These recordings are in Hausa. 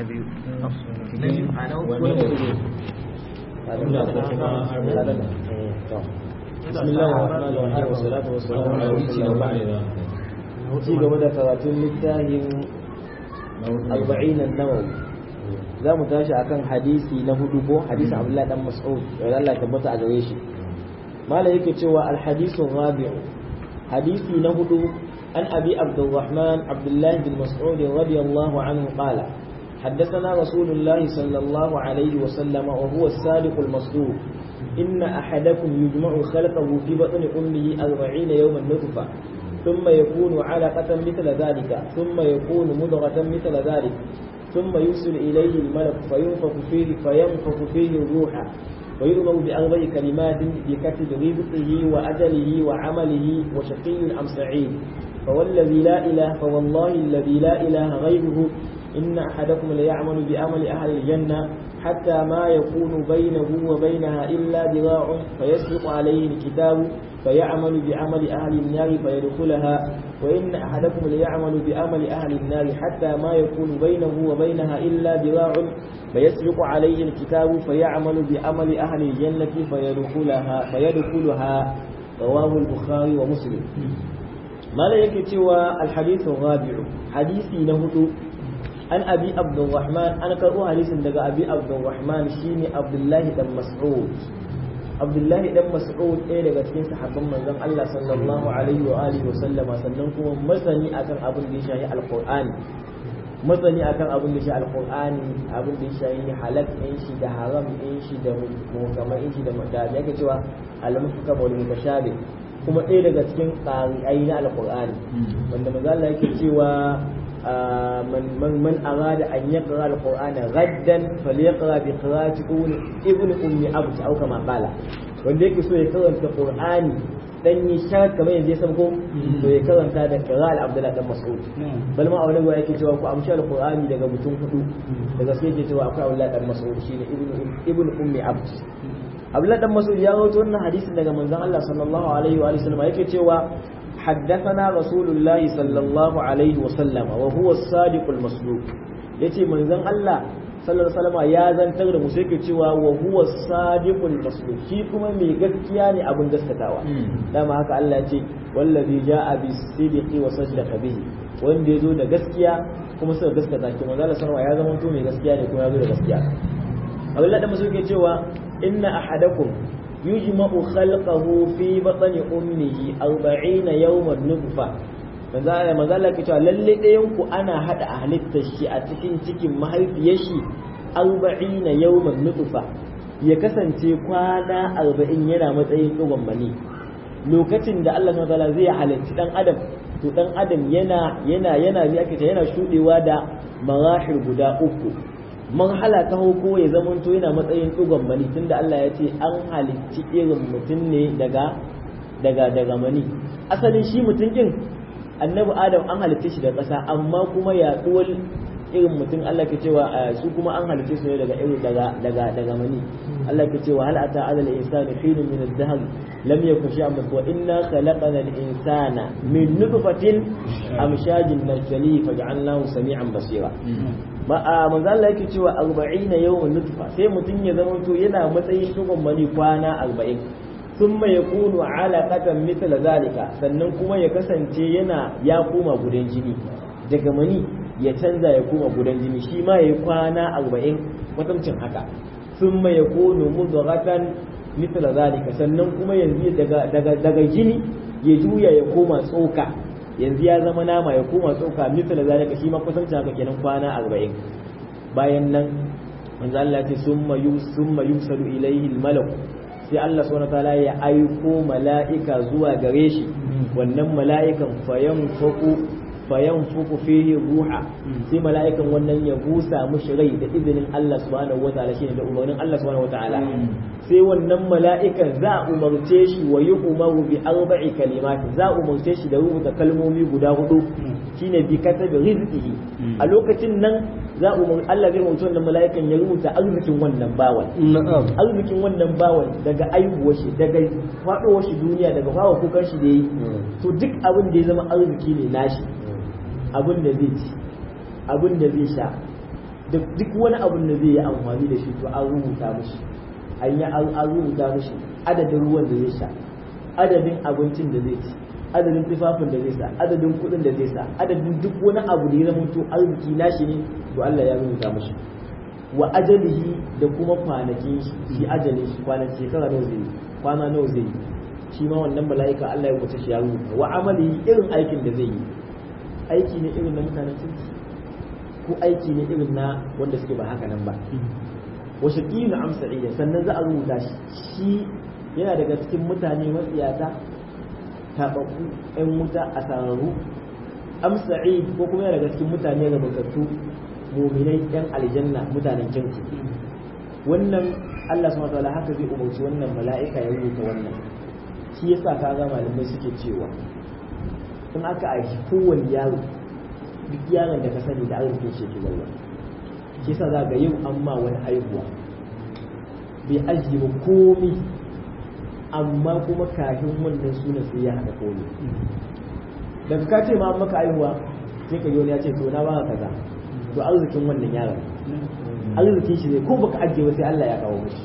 biyu بسم الله الرحمن الرحيم والصلاة والسلام على رسول الله ci gaba da karatun littafin arba'in nawawi za mu tashi akan hadisi na hudu ko hadisi abdullahi dan mas'ud da Allah tabbata a gare shi malai yake cewa alhadisu rabi'u hadisi na hudu an abi abdurrahman abdullahi bin mas'ud radiyallahu anhu qala حدثنا رسول الله صلى الله عليه وسلم وهو الصادق المصدوق إن أحدكم يجمع خلقه في بطن أمه أربعين يوما نطفة ثم يكون علقة مثل ذلك ثم يكون مضغة مثل ذلك ثم يرسل إليه الملك فينفخ فيه فينفخ فيه الروح ويؤمر بأربع كلمات بكتب رزقه وأجله وعمله وشقي أم سعيد فوالذي لا إله فوالله الذي لا إله غيره إن أحدكم ليعمل بأمل أهل الجنة حتى ما يكون بينه وبينها إلا ذراع فيسبق عليه الكتاب فيعمل بعمل أهل النار فيدخلها وإن أحدكم ليعمل بأمل أهل النار حتى ما يكون بينه وبينها إلا ذراع فيسبق عليه الكتاب فيعمل بعمل أهل الجنة فيدخلها فيدخلها رواه البخاري ومسلم ما لا يكتوى الحديث الرابع حديثي نهدو an abi abdurrahman an karɓo hadisin daga abi abdurrahman shine abdullahi dan mas'ud abdullahi dan mas'ud ɗaya daga cikin sahabban manzon Allah sallallahu alaihi wa alihi wa sallama sannan kuma masani akan abin da ya shafi alqur'ani masani akan abin da ya shafi alqur'ani abin da ya shafi halal ɗin shi da haram ɗin shi da mukamman ɗin shi da da yake cewa al-mufkam wal mutashabih kuma ɗaya daga cikin ƙari'ai na alqur'ani wanda manzo Allah yake cewa من من من أراد أن يقرأ القرآن غدا فليقرأ بقراءة ابن أم عبد أو كما قال wanda yake so ya karanta Qur'ani dan yi shar kamar yanzu ya san ko to ya karanta da qira'al Abdullah dan Mas'ud bal ma a wani gwa yake cewa ku amshi al-Qur'ani daga mutum hudu daga sai yake cewa akwai Abdullah dan Mas'ud shine ibn ibn ummi abd Abdullah dan Mas'ud ya rawaito wannan hadisin daga manzon Allah sallallahu alaihi wa sallam yake cewa حدثنا رسول الله صلى الله عليه وسلم وهو الصادق المصدوق yace manzon Allah sallallahu alaihi wasallam ya zantar da mu sai ke cewa wa huwa sadiqul masduq shi kuma mai gaskiya ne abin gaskatawa dama haka Allah ya ce wallazi jaa bis sidiqi wa saddaqa bihi wanda yazo da gaskiya kuma suka gaskata ki manzon Allah sallallahu ya zama to mai gaskiya ne kuma yazo da gaskiya Allah da musu ke cewa inna ahadakum يجمع خلقه في بطن أمه أربعين يوما نطفة manzala manzala ke cewa lalle ɗayan ku ana hada a halittar shi a cikin cikin mahaifiyar shi arba'ina yawman nutfa ya kasance kwana arba'in yana matsayin ɗigon mani lokacin da Allah subhanahu wataala zai halarci dan adam to dan adam yana yana yana ake yana shudewa da marahil guda uku marhala ta hauko ya zama to yana matsayin ɗigon mani tunda Allah ya ce an halicci irin mutum ne daga daga daga mani asalin shi mutum din annabi adam an halicce shi da ƙasa amma kuma yaɗuwar irin mutum Allah ke cewa su kuma an halicce su ne daga irin daga daga daga mani Allah ke cewa hal ata ala al-insani hinun min ad-dahr lam yakun shay'an wa inna khalaqna al-insana min nutfatin amshajin nabtali faj'alnahu sami'an basira ba a manzo Allah yake cewa 40 yawman nutfa sai mutum ya zama to yana matsayin shugon mani kwana 40 thumma yakunu alaqatan mithla zalika sannan kuma ya kasance yana ya koma gudan jini daga mani ya canza ya koma gudan jini shi ma yayi kwana 40 kwatamcin haka thumma yakunu mudghatan mithla zalika sannan kuma yanzu daga daga daga jini ya juya ya koma tsoka yanzu ya zama nama ya koma tsoka misali zalika shi ma kusanci haka kenan kwana arba'in bayan nan manzo Allah ce summa summa yusalu ilayhi al-malak sai Allah subhanahu wataala ya aiko mala'ika zuwa gare shi wannan mala'ikan fayanfuku fayanfuku fihi ruha sai mala'ikan wannan ya busa mushi rai da izinin Allah subhanahu wataala shine da umarnin Allah subhanahu wataala sai wannan mala'ikan za a umarce shi wa yi umaru bi arba'i kalimati za a umarce shi da rubuta kalmomi guda hudu shine bi katabi rizqihi a lokacin nan za a umar Allah zai umarci wannan mala'ikan ya rubuta arzikin wannan bawan arzikin wannan bawan daga aihuwar shi daga faɗowar shi duniya daga fawa kukan shi da yi to duk abin da ya zama arziki ne nashi abin da zai ci abin da zai sha da duk wani abun da zai yi amfani da shi to an rubuta mishi an yi an rubuta mishi adadin ruwan da zai sha adadin abincin da zai ci adadin tufafin da zai sa adadin kuɗin da zai sa adadin duk wani abu da ya zama to arziki nashi ne to Allah ya rubuta mishi wa ajalihi da kuma kwanakin shi ajalin shi kwanan shekara nawa zai yi kwana nawa zai yi shi ma wannan mala'ika Allah ya wuce shi ya rubuta wa amali irin aikin da zai yi aiki ne irin na mutanen kirki ko aiki ne irin na wanda suke ba haka nan ba wa shaqiyun am sa'ida sannan za a rubuta shi shi yana daga cikin mutane matsiyata tababbu ɗan wuta a sararru am sa'id ko kuma yana daga cikin mutane ga mutattu mu'minai ɗan aljanna mutanen kirki wannan Allah subhanahu wataala haka zai umarci wannan mala'ika ya rubuta wannan shi yasa kaga malamai suke cewa in aka aiki kowanne yaro duk yaron da ka sani da arzikin shi ke zalla shi yasa za ga yau an ma wani haihuwa bai ajiye ba komi amma kuma kafin wannan sunan sai ya haɗa komi daga ka ce ma an maka haihuwa sai ka yi wani ya ce to na baka kaza to arzikin wannan yaron arzikin shi zai ko baka ajiye ba sai Allah ya kawo mishi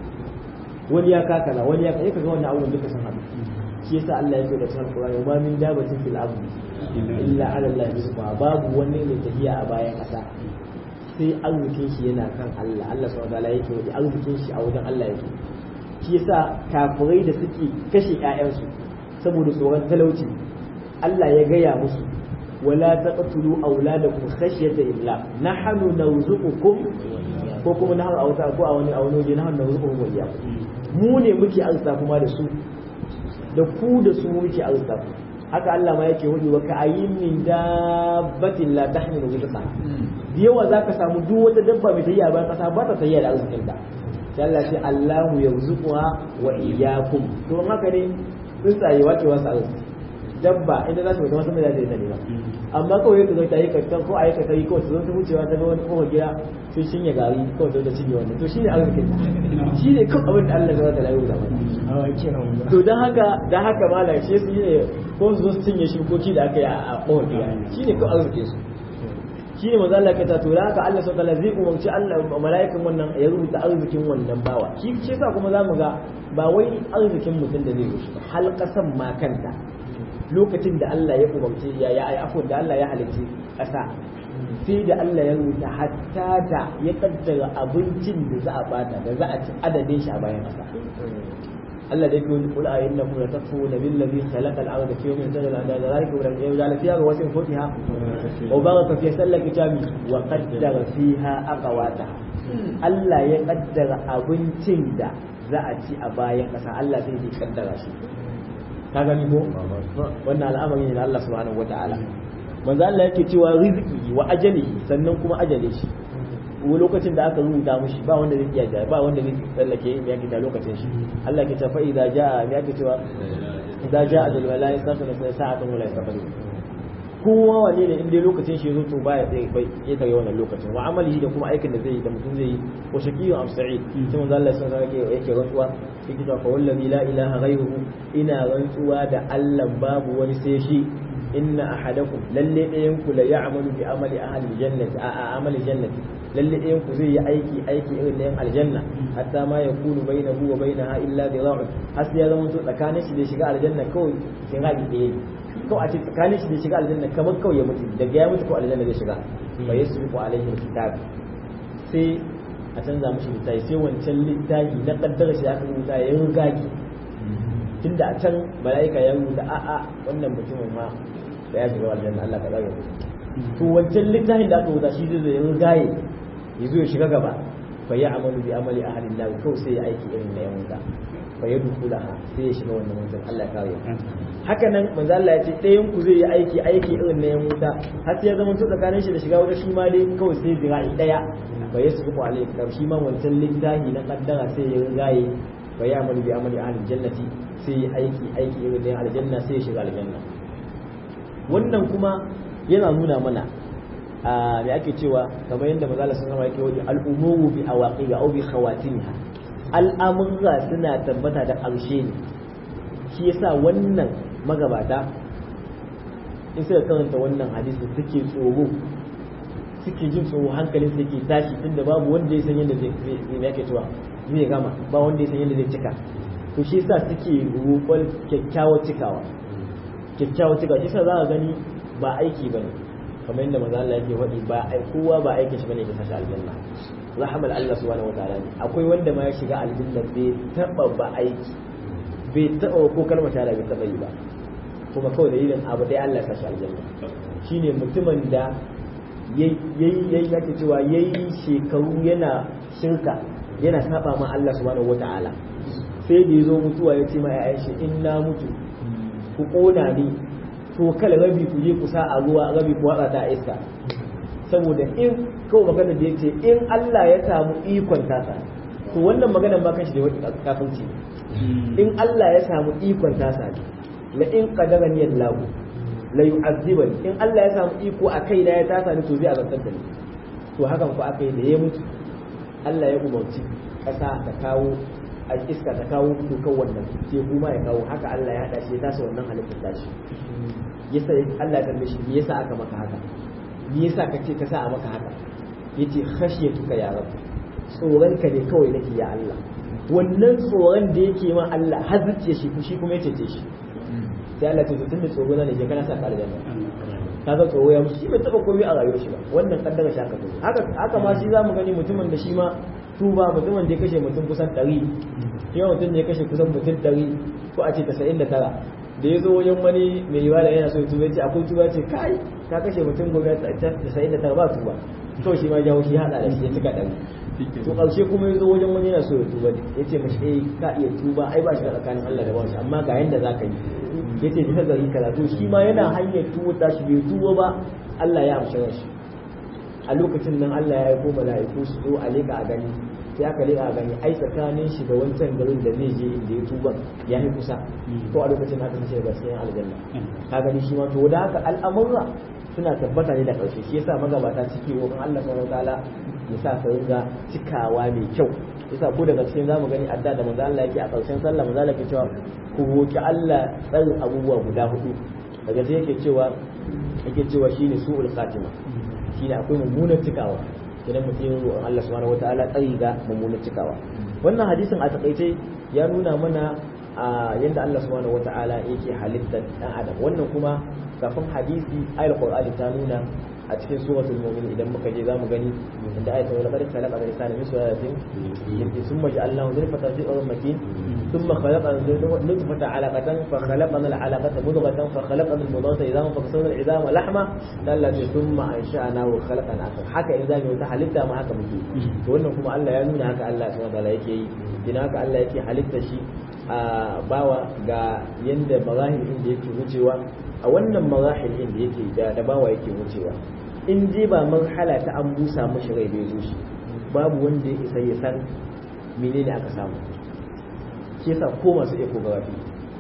wani ya ka kaza wani ya ka kaga wannan abubuwan duka sun haɗu shi yasa Allah ya ce da cikin Qur'ani ma min dabatin fil ardi illa ala Allah rizqa babu wani mai tafiya a bayan ƙasa sai arzikin shi yana kan Allah Allah subhanahu wa ta'ala yake wani arzikin shi a wajen Allah yake shi yasa kafirai da suke kashe ƴaƴansu saboda tsoron talauci Allah ya gaya musu wala taqtulu auladakum khashyata imlaq nahnu narzuqukum ko kuma nahnu auta ko a wani a wani waje nahnu narzuqukum wa iyyakum mu ne muke arzuta kuma da su da ku da su muke arzuta ku haka Allah ma yake hudu wa ka ayyin min dabbatin la tahmilu rizqa da yawa zaka samu duk wata dabba mai tayya bayan kasa ba ta tayya da arzikin ta sai Allah ce Allahu yarzuquha wa iyyakum to haka ne tsuntsaye wace wasu arziki dabba idan za su mutu wasu mai zai ta ne ba amma kawai yadda zai ta yi kakkan ko a yi kakari kawai su zo ta wucewa ta ga wani kowa gida sun shinye gari kawai zai ta cinye wannan to shine arzikin shi ne kawai abin da Allah zai ta layu da wani to don haka don haka malam shi su ne ko su zo su cinye shukoki da aka yi a kowa gida shi ne kawai arzikin su shi ne maza Allah ka ta tura haka Allah sau zai umarci Allah mala'ikan wannan ya rubuta arzikin wannan bawa shi ce sa kuma za mu ga ba wai arzikin mutum da zai rushe ba hal kasan ma kanta lokacin da Allah ya umarci ya ya ai afwan da Allah ya halicci ƙasa sai da Allah ya rubuta hatta da ya kaddara abincin da za a bata da za a ci adadin shi a bayan ƙasa Allah da yake kul a inna kum latakfuruna billazi khalaqa al-ardha fi yawmin tadal ala dhalika wa yaj'al fiha rawasiya fawqiha wa baraka fi sallaki kitabi wa qaddara fiha aqwataha Allah ya kaddara abincin da za a ci a bayan ƙasa Allah sai ya kaddara shi ka gani ko wannan al'amari ne da Allah subhanahu wata'ala manzo Allah yake cewa rizqi wa ajalihi sannan kuma ajale shi wani lokacin da aka rubuta mushi ba wanda zai iya ba wanda zai tsallake ya kita lokacin shi Allah ke tafa idza jaa ya ke cewa idza jaa ajal wala yastaghfiru sa'atan wala yastaghfiru kowa wane ne inda lokacin shi zo to baya tsaye bai ya tare wannan lokacin wa amalihi da kuma aikin da zai yi da mutum zai yi wa shaqiyyu am sa'id sai manzo Allah sun sake yake rantsuwa yake cewa fa wallazi la ilaha ghayruhu ina rantsuwa da Allah babu wani sai shi inna ahadakum lalle ɗayan ku la ya'malu bi amali ahli jannati a amali jannati lalle ɗayan ku zai yi aiki aiki irin na yan aljanna hatta ma yakunu bainahu wa bainaha illa dhira'un har sai ya zama to tsakanin shi da shiga aljanna kawai kin haɗi ɗaya kawai a ce tsakanin shi da shiga aljanna kamar kawai ya mutu daga ya mutu ko aljanna zai shiga fa yasbiqu alaihi alkitab sai a canza mishi littafi sai wancan littafi na kaddara shi aka rubuta ya riga ki tunda a can mala'ika ya rubuta a'a wannan mutumin ma da ya shiga aljanna Allah ka tsare to wancan littafin da aka rubuta shi zai riga ya zo ya shiga gaba fa ya amalu bi amali ahli nar kawai sai ya aiki irin na yan wuta fa ya dukulaha sai ya shiga wannan wancan Allah ya kare haka nan manzo Allah ya ce ɗayan ku zai yi aiki aiki irin na yan wuta har sai ya zama to tsakanin shi da shiga wuta shi ma dai kawai sai zira'i daya fa yasbiqu alayhi kar shi ma wancan littafi na kaddara sai ya rigaye fa ya amalu bi amali ahli jannati sai ya aiki aiki irin na aljanna sai ya shiga aljanna wannan kuma yana nuna mana a me ake cewa kamar yadda manzo Allah sallallahu alaihi wasallam yake al-umuru bi awaqiha aw bi khawatimha al'amurra suna tabbata da ƙarshe ne shi yasa wannan magabata in suka karanta wannan hadisi suke tsoro suke jin tsoro hankalin su yake tashi tunda babu wanda ya san yadda zai zai yake cewa zai gama ba wanda ya san yadda zai cika to shi yasa suke roƙon kyakkyawar cikawa kyakkyawar cikawa shi yasa za ka gani ba aiki bane kamar yadda manzo Allah yake faɗi ba ai kowa ba aikin shi bane ya sashi aljanna rahmal Allah subhanahu wataala ne akwai wanda ma ya shiga aljanna bai taba ba aiki bai taba ko kalmar shahada bai taba yi ba kuma kawai dalilin abu dai Allah ya sashi aljanna shine mutumin da yayi yayi yake cewa yayi shekaru yana shirka yana saba ma Allah subhanahu wataala sai da yazo mutuwa ya ce ma ya'yan shi in na mutu ku kona ni to kala rabi ku je ku sa a ruwa rabi ku watsa ta iska saboda in kawai magana da yace in Allah ya samu ikon tasa to wannan maganar ma kanshi da wani kafirci in Allah ya samu ikon tasa ne la in qadarani Allah la yu'azzibani in Allah ya samu iko a kai na ya tasa ni to zai azabtar da ni to hakan ku akai da ya mutu Allah ya umarci kasa ta kawo a iska ta kawo dukan wannan sai kuma ya kawo haka Allah ya hada shi ya tasa wannan halittar tashi yasa Allah ya tambaye shi me yasa aka maka haka me yasa kace ka sa a maka haka yace khashiyatuka ya rabb tsoron ka ne kawai nake ya Allah wannan tsoron da yake ma Allah har zuciya shi shi kuma yace ce shi sai Allah ta tunda tsoro na ne je kana sa ka aljanna kaga tsoro ya mushi bai taba komai a rayuwar shi ba wannan kaddara shi aka haka haka ma shi zamu gani mutumin da shi ma tuba mutumin da ya kashe mutum kusan 100 yau mutum ne ya kashe kusan mutum 100 ko a ce 99 da ya zo wajen wani mai ibada yana so ya tuba ce akwai tuba ce kai ka kashe mutum gobe tasa'in da tara ba tuba to shi ma jawo shi hada da shi ya cika ɗari to ƙarshe kuma ya zo wajen wani yana so ya tuba ya ce mashi eh ka iya tuba ai ba shi tsakanin Allah da bawanshi amma ga yanda za ka yi ya ce ta gari karatu shi ma yana hanyar tuba ta shi bai tuba ba Allah ya amshi shi a lokacin nan Allah ya yi ko mala'iku su zo a leƙa a gani sai aka leƙa a gani ai tsakanin shi da wancan garin da zai je inda ya tuba ya yi kusa ko a lokacin aka sace daga cikin aljanna ka gani shi ma to da haka al'amurra suna tabbata ne da ƙarshe shi yasa magabata cike wa Allah subhanahu wataala ya sa ka ringa cikawa mai kyau yasa ko daga cikin zamu gani adda da manzo Allah yake a ƙarshen sallah manzo Allah yake cewa ku roki Allah tsarin abubuwa guda hudu daga sai yake cewa yake cewa shine su'ul khatima shine akwai mummunar cikawa idan mutum ya roƙon Allah subhanahu wataala tsari ga mummunar cikawa wannan hadisin a takaice ya nuna mana a yadda Allah subhanahu wataala yake halittar dan adam wannan kuma kafin hadisi ayar qur'ani ta nuna a cikin suratul mu'min idan muka je zamu gani inda ayat ta laqad khalaqa al-insana min sulalatin thumma ja'alnahu nutfatan fi qararin makin thumma khalaqna nutfatan 'alaqatan fa khalaqna al-'alaqata mudghatan fa khalaqna al-mudghata idhaman fa kasawna al-'idhama lahma dallati thumma ansha'nahu khalaqan akhar haka in zamu ta halitta ma haka muke to wannan kuma Allah ya nuna haka Allah subhanahu wa ta'ala yake yi idan haka Allah yake halitta shi a bawa ga yanda marahil inda yake wucewa a wannan marahil inda yake da da bawa yake wucewa in je ba marhala ta an busa mashi rai bai zo shi babu wanda ya isa ya san menene aka samu shi yasa ko masu ecography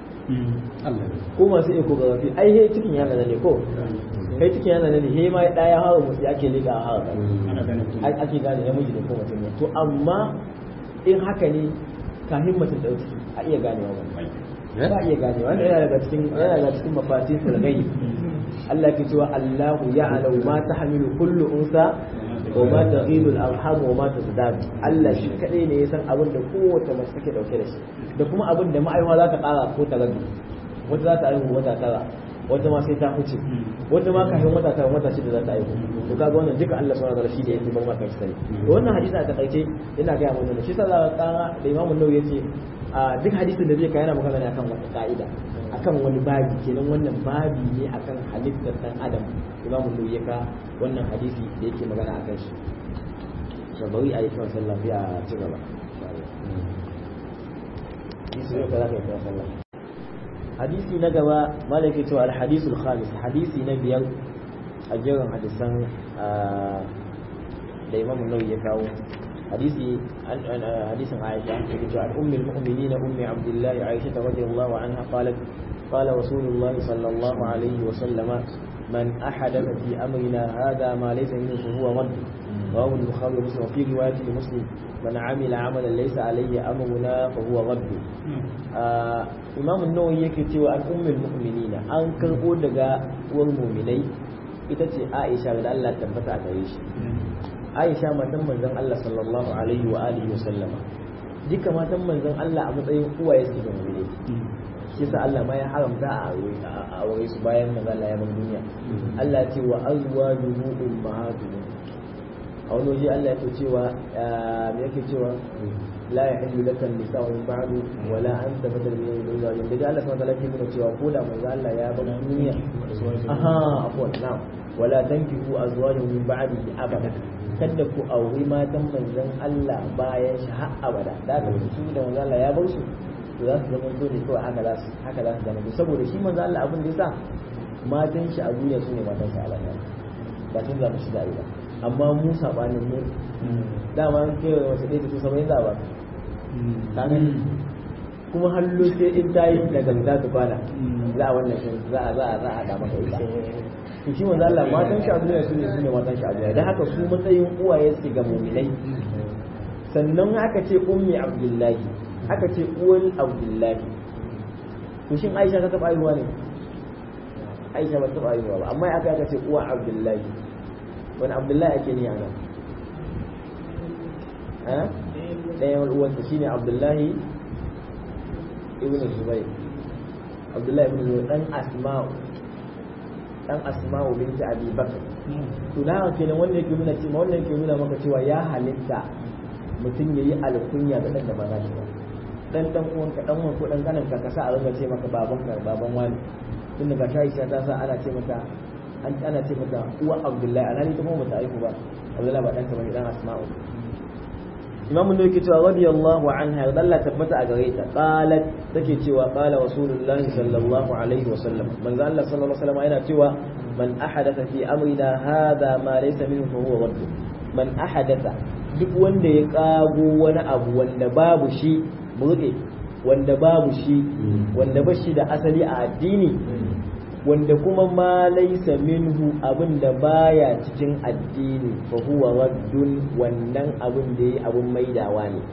ko masu ecography ai he cikin yana ne ko kai cikin yana ne he ma da ya hawa mutu ake liga hawa ake gane namiji ne ko mutum ne to amma in haka ne kafin mutum da ciki a iya ganewa ba ba iya ganewa wanda yana daga cikin yana daga cikin mafatihul ghaib Allah ke cewa Allahu ya'lamu ma tahmilu kullu unsa wa ma taghidu al-arham wa ma tazdad Allah shi kadai ne ya san abin da kowace mace take dauke da shi da kuma abin da ma'aiwa za ta kara ko ta rabi wata za ta aihu wata tara wata ma sai ta huce wata ma kafin wata tara wata shida za ta aihu to kaga wannan duka Allah subhanahu wa ta'ala shi da yake ban maka shi to wannan hadisi a takaice ina ga mun shi sa za ka kara da Imam Nawawi yace a duk hadisin da zai kai yana magana ne akan wata ka'ida akan wani babi kenan wannan babi ne akan halittar dan adam Imam Nawawi ya ka wannan hadisi da yake magana akan shi to bari a yi kiran sallah biya ci gaba insha Allah za ka yi kiran sallah hadisi na gaba malaka cewa al-hadisul khamis hadisi na biyar a jerin hadisan da Imam Nawawi ya kawo حديث حديث عائشة عن أم المؤمنين أم عبد الله عائشة رضي الله عنها قالت قال رسول الله صلى الله عليه وسلم من أحدث في أمرنا هذا ما ليس منه فهو رد رواه البخاري ومسلم وفي رواية لمسلم من عمل عملا ليس عليه أمرنا فهو رد آه إمام النووي يكتب عن أم المؤمنين أن كربو دقاء والمؤمنين ita ce Aisha da Allah tabbata a gare shi Aisha matan manzon Allah sallallahu alaihi wa alihi wa sallama duka matan manzon Allah a matsayin uwaye su ga mu'mini shi sa Allah ma ya haramta a aure su bayan manzon Allah ya bar duniya Allah ya ce wa azwajuhu ummahatuhum a wani waje Allah ya ce cewa me yake cewa la yahillu laka an-nisa'u min ba'du wa la an tabadal min zawjin da Allah subhanahu wa ta'ala ke nuna cewa ko da manzo Allah ya bar duniya aha afwan na'am wa la tankihu azwajahu min ba'dihi abada kada ku auri matan manzon Allah bayan shi har abada da ka su da manzo Allah ya bar su to za su zama to ne kawai haka za su haka za su zama saboda shi manzo Allah abin da yasa matan shi a duniya su ne matan shi a lahira ba tun za mu shi da ba amma mu sabanin mu dama an kewa wasu ɗaya da su saba'in za a ba ka gani kuma hallo sai in ta yi da ganga ta kwana za a wannan shi za a za a za a haɗa maka ita to shi manzo Allah matan shi a duniya su ne su ne matan shi a duniya dan haka su matsayin uwaye su ga mu'minai sannan aka ce ummi abdullahi aka ce uwal abdullahi to shin Aisha ta taɓa haihuwa ne Aisha ba ta taɓa haihuwa ba amma aka aka ce uwa abdullahi wani abdullahi ake ni a nan ɗayan uwanta shine abdullahi ibn zubair abdullahi ibn zubair dan asma'u dan asma'u binti abi bakr to da haka kenan wannan yake nuna cewa wannan yake nuna maka cewa ya halitta mutum yayi alkunya da dan da ba shi ba dan dan uwanka dan uwan ko dan kanan ka kasa a rinka ce maka baban ka baban wani tun daga Aisha ta sa ana ce mata an ana ce mata uwa abdullahi alhali ta kuma bata aiku ba abdullahi ba dan ta bane dan asma'u imam da yake cewa radiyallahu anha da Allah tabbata a gare ta qalat take cewa qala rasulullahi sallallahu alaihi wa sallam manzo Allah sallallahu alaihi wa sallam yana cewa man ahadatha fi amrina hadha ma laysa minhu fa huwa radd man ahadatha duk wanda ya kago wani abu wanda babu shi burge wanda babu shi wanda ba shi da asali a addini wanda kuma ma laisa minhu abin da baya cikin addini fa huwa raddun wannan abin da yi abin maidawa ne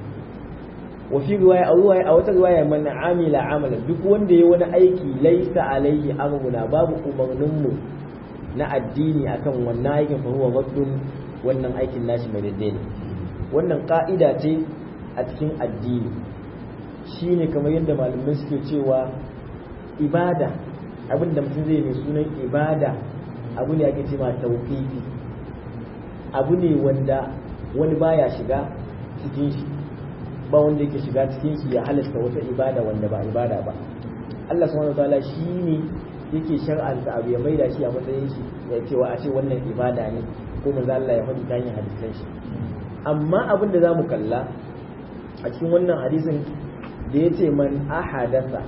wa fi riwaya a riwaya a wata riwaya man amila amala duk wanda ya wani aiki laisa alaihi amruna babu umarnin mu na addini akan wannan aikin fa huwa raddun wannan aikin nashi mai daidai ne wannan ka'ida ce a cikin addini shine kamar yadda malamai suke cewa ibada abin da mutum zai mai sunan ibada abu ne ake cewa tauhidi abu ne wanda wani baya shiga cikin shi ba wanda yake shiga cikin shi ya halasta wata ibada wanda ba ibada ba Allah subhanahu wataala shi ne yake shar'anta abu ya maida shi a matsayin shi ya cewa a ce wannan ibada ne ko manzo Allah ya faɗi ta hanyar hadisan shi amma abin da zamu kalla a cikin wannan hadisin da yace man ahadatha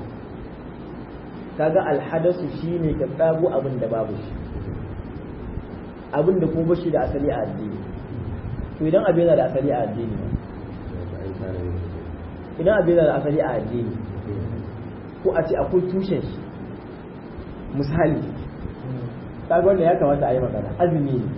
kaga alhadasu shine ka tsago abin da babu shi abin da kuma bashi da asali a addini to idan abin yana da asali a addini idan abin yana da asali a addini ko a ce akwai tushen shi misali kaga wanda ya kamata a yi magana azumi ne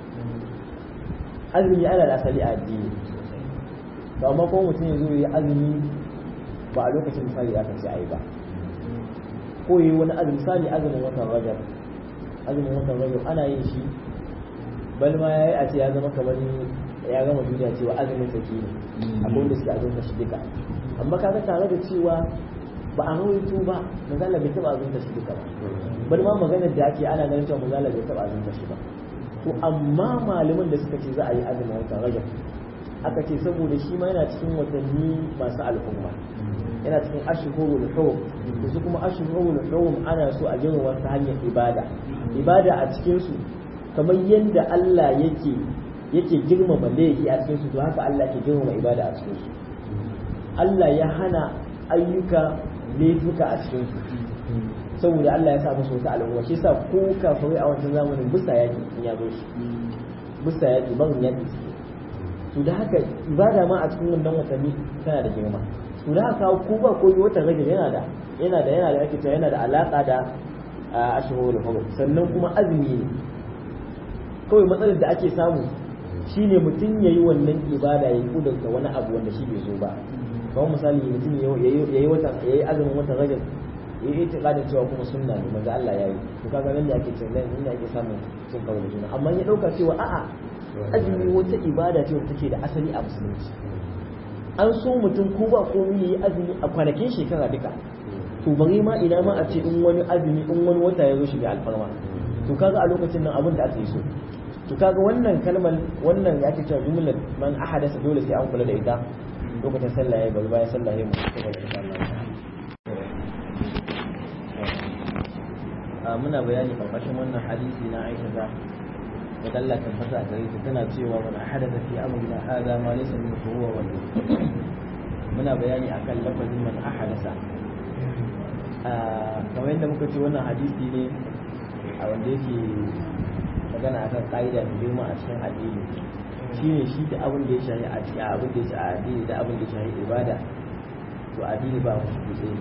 azumi ana da asali a addini to amma kuma mutum ya zo yi azumi ba a lokacin misali ya kace a yi ba ko yi wani azumi misali azumin watan rajab azumin watan rajab ana yin shi bal ma yayi a ce ya zama kamar ya gama duniya cewa azumin sake ne akwai wanda suke azumta shi duka amma kaga tare da cewa ba a rawaito ba manzala bai taba azumta shi duka ba bal ma maganar da ake ana ganin cewa manzala bai taba azumta shi ba to amma malaman da suka ce za a yi azumin watan rajab aka ce saboda shi ma yana cikin watanni masu al'umma yana cikin ashhurul hurum da su kuma ashhurul hurum ana so a girma ta hanyar ibada ibada a cikin su kamar yadda Allah yake yake girmama laifi a cikin su to haka Allah ke girmama ibada a cikin su Allah ya hana ayyuka laifuka a cikin su saboda Allah ya sa musu wata al'umma shi yasa ko kafirai a wancan zamanin bisa yaki in ya zo shi bisa yaki ban yaki to da haka ibada ma a cikin wannan watanni tana da girma to da haka ko ba ko watan rajab yana da yana da yana da ake cewa yana da alaka da ashhurul hurum sannan kuma azumi ne kawai matsalar da ake samu shine mutum yayi wannan ibada yayi kudurta wani abu wanda shi bai zo ba kamar misali mutum yayi watan yayi azumin watan rajab ya yi itiqadin cewa kuma sunna ne manzo Allah ya yi to kaga nan da ake cewa nan inda ake samun cin karo da juna amma ya dauka cewa a'a azumi wata ibada ce wacce take da asali a musulunci an so mutum ko ba komai yayi azumi a kwanakin shekara duka to bari ma ina ma a ce in wani azumi in wani wata ya zo shi bai alfarma to kaga a lokacin nan abin da aka yi so to kaga wannan kalmar wannan ya ce cewa jumlar man ahadasa dole sai an kula da ita lokacin sallah ya bari bayan sallah ya mu a muna bayani karkashin wannan hadisi na Aisha da da Allah tabbata a gare ta tana cewa man ahadasa fi amrina hadha ma laysa min huwa wa muna bayani akan lafazin man ahadasa kamar yadda muka ce wannan hadisi ne a wanda yake magana akan ƙa'ida da girma a cikin addini shi ne shi da abin da ya shahi a cikin abin da ya shahi addini da abin da ya shahi ibada to addini ba mu shi kutse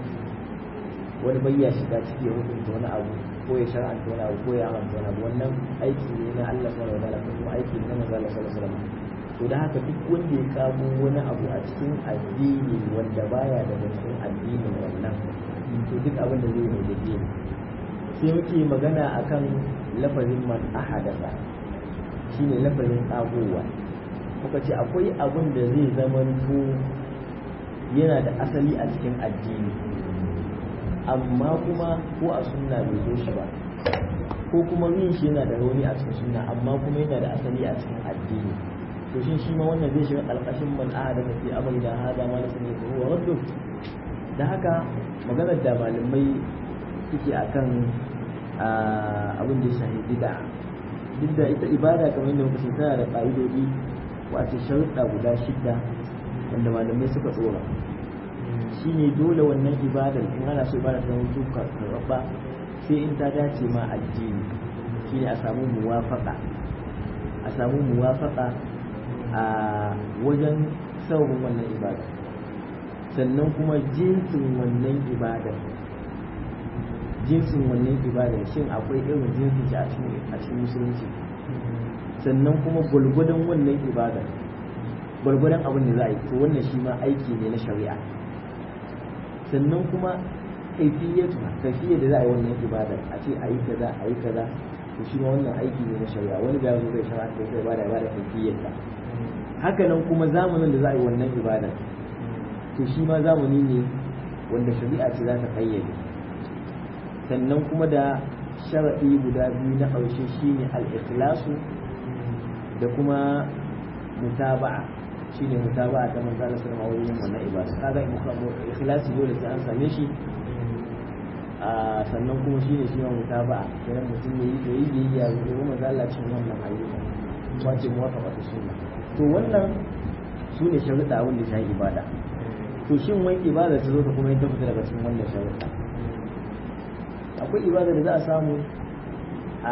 wani bai ya shiga ciki ya hukunta wani abu ko ya shar'anta wani abu ko ya amanta wani abu wannan aiki ne na Allah subhanahu wa ta'ala ko kuma aiki ne na manzo Allah sallallahu alaihi wasallam to da haka duk wanda ya kamo wani abu a cikin addini wanda baya daga cikin addinin wannan to duk abin da zai mai da sai muke magana akan lafazin man ahadasa shine lafazin tsagowa muka ce akwai abin da zai zamanto yana da asali a cikin addini amma kuma ko a sunna bai zo shi ba ko kuma yin shi yana da rauni a cikin sunna amma kuma yana da asali a cikin addini to shin shi ma wannan zai shiga ƙarƙashin man ahadasa fi amri da hada ma na sani ko huwa raddu da haka maganar da malamai suke akan abin da ya shahi bid'a duk da ita ibada kamar yadda muka tana da ƙa'idodi wato sharuɗa guda shidda wanda malamai suka tsora shine dole wannan ibadar in ana so ibada ta zama tuka karɓa sai in ta dace ma addini shine a samu muwafaqa a samu muwafaqa a wajen saurin wannan ibada sannan kuma jinsin wannan ibadar jinsin wannan ibadar shin akwai irin jinsin shi a cikin musulunci sannan kuma gwalgwadon wannan ibadar gwalgwadon abin da za a yi to wannan shi ma aiki ne na shari'a sannan kuma kaifiyatu kaifiyar da za a yi wannan ibadar a ce a yi kaza a yi kaza to shi ma wannan aiki ne na shari'a wani ga zai shari'a ko sai ibada ibada kaifiyar ta haka nan kuma zamanin da za a yi wannan ibadar to shi ma zamani ne wanda shari'a ce za ta kayyade sannan kuma da sharaɗi guda biyu na ƙarshe shine al-ikhlasu da kuma mutaba'a shine mutaba'a ta manzo Allah sallallahu alaihi wasallam wannan ibada kaga ikhlasi dole sai an same shi a sannan kuma shine shi ma mutaba'a kenan mutum ya yi yayi biyayya ga manzo Allah cikin wannan ayyuka wace muwafaqa ta sunna to wannan sune sharuɗa wanda shi ibada to shin wai ibada ta zo ta kuma ta fita daga cikin wannan sharuɗa akwai ibada da za a samu a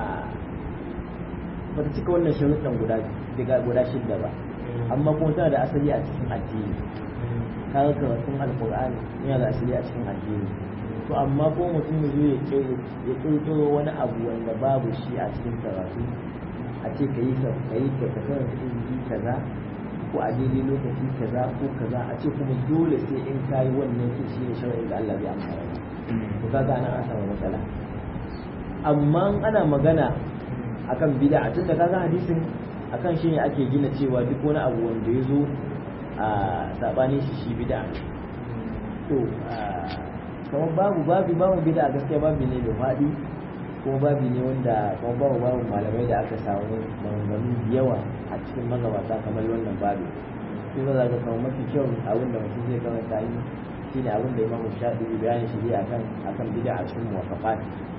bata cika wannan sharuɗan guda daga guda shidda ba amma kuma tana da asali a cikin addini kaga karatun alqur'ani yana da asali a cikin addini to amma ko mutum ya zo ya kirkiro wani abu wanda babu shi a cikin karatu a ce ka yi ka yi ka karanta ilimi kaza ko a daidai lokaci kaza ko kaza a ce kuma dole sai in kayi wannan shi ne shar'in da Allah bai amfana ba to kaga ana an samu matsala amma ana magana akan bid'a tun da kaga hadisin akan shi ne ake gina cewa duk wani abu wanda ya zo a sabanin shi shi bid'a to kamar babu babu babu bid'a gaskiya babu ne da faɗi kuma babu ne wanda kuma babu babu malamai da aka samu maganganu yawa a cikin magabata kamar wannan babu sai za ga kamar mafi kyau abin da mutum zai karanta yi shine abin da imamu shafi bayanin shi zai akan akan bid'a a cikin muwafaqat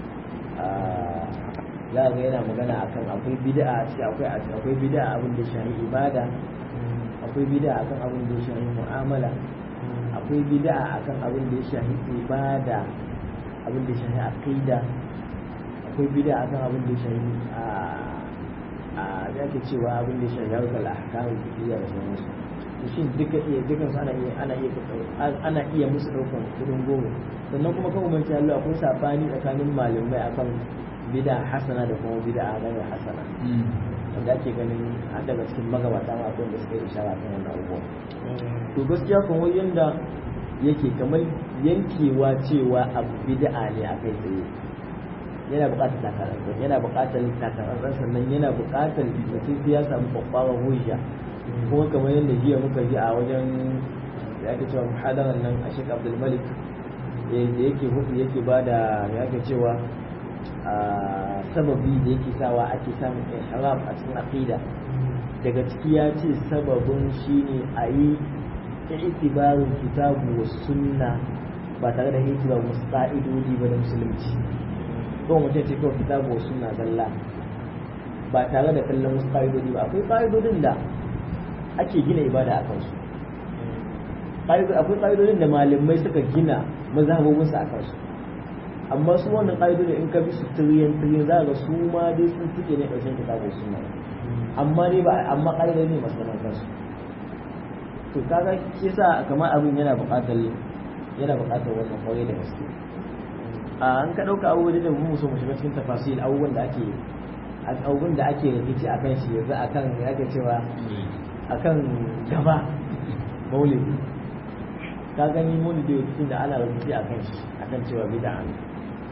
za ga yana magana akan akwai bid'a a ciki akwai akwai bid'a abin da shahi ibada akwai bid'a akan abin da shahi mu'amala akwai bid'a akan abin da ya shahi ibada abin da ya shahi aqida akwai bid'a akan abin da ya shahi a a yake cewa abin da ya shahi harkar ahkamu fiqhiyya da sauransu to shin duka iya dukan su ana iya ana iya ana iya musu daukan kudin goma sannan kuma kan umarci Allah akwai sabani tsakanin malamai akan bid'a hasana da kuma bid'a ghairu hasana wanda ake ganin har daga cikin magabata ma akwai da suka yi ishara kan wannan abubuwa to gaskiya kan wai yanda yake kamar yankewa cewa abu bid'a ne a kai tsaye yana buƙatar takarar yana buƙatar takarar sannan yana buƙatar mutum sai ya samu kwakwaran hujja kuma kamar yadda jiya muka ji a wajen da ake cewa muhadarar nan a shek abdulmalik da yake hudu yake ba da ya ke cewa sababi da yake sawa ake samun ihram a cikin aqida daga ciki ya ce sababin shine a yi itibarin kitabu wa sunna ba tare da itibarin wasu ƙa'idodi ba da musulunci ko mutum ce kawai kitabu wa sunna zalla ba tare da kallon wasu ƙa'idodi ba akwai ƙa'idodin da ake gina ibada a kansu akwai ƙa'idodin da malamai suka gina mazhabobinsu a kansu amma su wannan ƙa'idodin in ka bi su tiriyan tiriyan za ga su ma dai sun suke ne ƙarshen kitabu wa sunna amma ne ba amma ƙa'idodi ne masu zaman kansu to kaga shi yasa kamar abin yana buƙatar yana buƙatar wannan kwarai da gaske a an ka ɗauka abubuwan da mu so mu shiga cikin tafasil abubuwan da ake abubuwan da ake rikici a kan shi yanzu a kan ya ke cewa a kan gaba maulidi ka gani maulidi rikicin da ana rikici a kan shi a kan cewa bid'a ne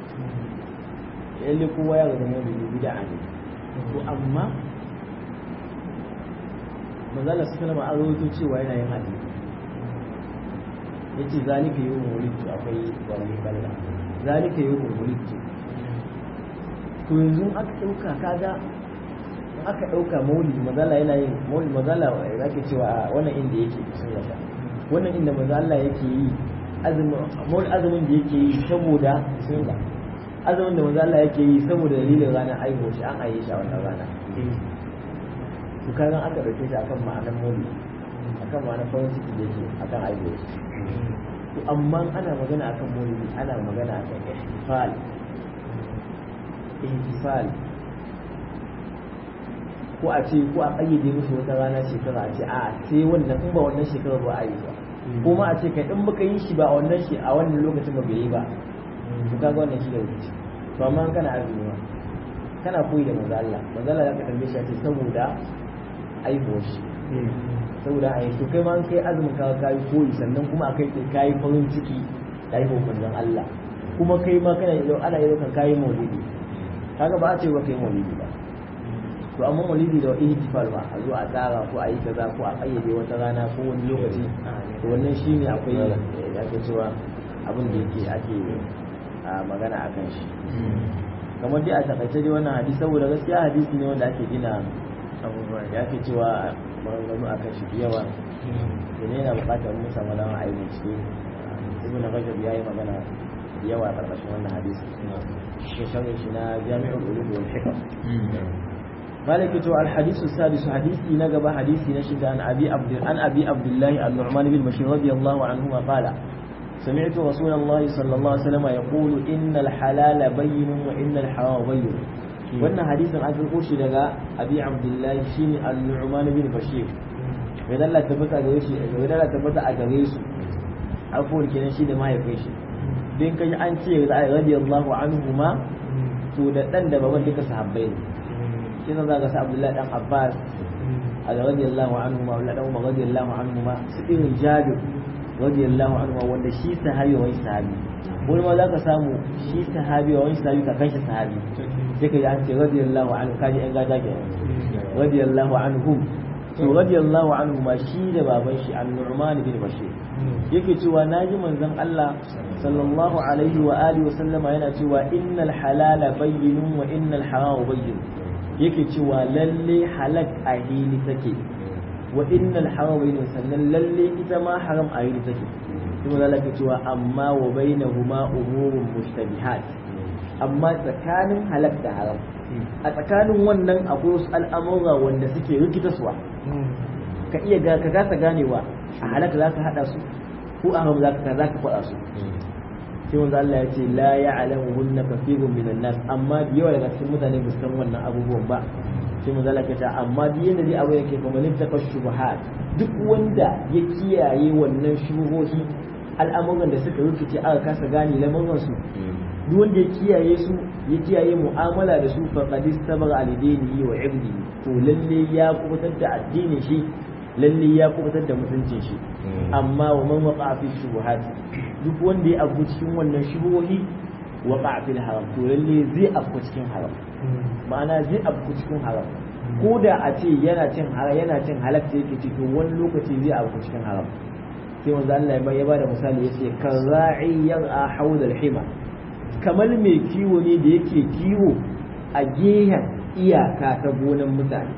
yalle kowa ya ga maulidi bid'a ne to amma manzala su kalama an rawaito cewa yana yin hadisi yace zalika yawm wulidtu akwai wani balla zalika yawm wulidtu to yanzu aka dauka kaga aka dauka maulidi manzala yana yin maulidi manzala ya ke cewa wannan inda yake sun yasa wannan inda manzala yake yi azumin maulidi azumin da yake yi saboda sun ga azumin da manzala yake yi saboda dalilin ranar aihuwa shi an aye shi a wannan rana to kaga aka dauke shi akan ma'anar moli akan ma'anar farin ciki da yake akan aiwo to amma ana magana akan moli ana magana akan ihtifal ihtifal ko a ce ko a kayyade musu wata rana shekara a ce a sai wannan in ba wannan shekara ba a yi ba ko ma a ce kai in baka yi shi ba a wannan shi a wannan lokacin ba bai yi ba to kaga wannan shi da wuce to amma kana azumi ma kana koyi da manzo Allah manzo Allah ya ka tambaye shi a ce saboda aihuwar shi saboda a yanzu kai ma kai azumin ka kayi koyi sannan kuma akai kai kayi farin ciki da aihuwar manzon Allah kuma kai ma kana yi ana yi kan kayi maulidi kaga ba a ce ba kai maulidi ba to amma maulidi da ihtifal ba a zo a tsara ko a yi kaza ko a kayyade wata rana ko wani lokaci to wannan shine akwai da ake cewa abin da yake ake magana akan shi kamar dai a takaice dai wannan hadisi saboda gaskiya hadisi ne wanda ake gina abubuwa ya ke cewa maganganu a kan shi yawa da ne yana bukatar mun samu dama a yi bincike ibn rajab ya yi magana yawa a karkashin wannan hadisi shi sharhin shi na jami'ul ulum wal hikam مالك تو الحديث السادس حديثي نقب حديثي نشد عن أبي عبد عن أبي عبد الله النعمان بن بشير رضي الله عنهما قال سمعت رسول الله صلى الله عليه وسلم يقول إن الحلال بين وإن الحرام بين wannan hadisin an karɓo shi daga abi abdullahi shine al-nu'man bin bashir mai Allah tabbata gare shi mai Allah tabbata a gare su afuwar kenan shi da mahaifin shi din kai an ce radiyallahu anhu ma to da dan da baban duka sahabbai ne shi ne zaka sa abdullahi dan abbas a radiyallahu anhu ma wala dan umar radiyallahu anhu ma su irin jabir radiyallahu anhu ma wanda shi sahabi wai sahabi wani ma zaka samu shi sahabi wani sahabi ka kanshi sahabi sai ka ji an ce radiyallahu anhu kaji yan gada ke radiyallahu anhum to radiyallahu anhu ma shi da baban shi an-nu'man bin bashir yake cewa naji manzon Allah sallallahu alaihi wa alihi wa sallama yana cewa innal halala bayyinun wa innal harama bayyin yake cewa lalle halak a hili take wa innal harama bayyinun sannan lalle ita ma haram a hili take kuma zalaka cewa amma wa bainahuma umurun mushtabihat amma tsakanin halak da haram a tsakanin wannan akwai wasu al'amura wanda suke rikita suwa ka iya ga ka kasa ganewa a halak za ka haɗa su ko a haram za ka za ka faɗa su sai wanda Allah ya ce la ya'lamu hunna kathirun minan nas amma da yawa daga cikin mutane ba san wannan abubuwan ba sai mun zalaka ta amma duk yanda dai abu yake kuma lin takashubuhat duk wanda ya kiyaye wannan shubuhohi al'amuran da suka rikice aka kasa gane lamarin su duk wanda ya kiyaye su ya kiyaye mu'amala da su fa qad istabara alidinihi wa ibdihi to lalle ya kubutar da addinin shi lalle ya kubutar da mutuncin shi amma wa man waqa fi shubuhat duk wanda ya abu cikin wannan shubuhi waqa fil haram to lalle zai abu cikin haram ma'ana zai abu cikin haram ko da a ce yana cin haram yana cin halak da yake cikin wani lokaci zai abu cikin haram sai manzo Allah ya bada misali yace karra'i yar'a hawla al-hima kamar mai kiwo ne da yake kiwo a gehen iyaka ta gonan mutane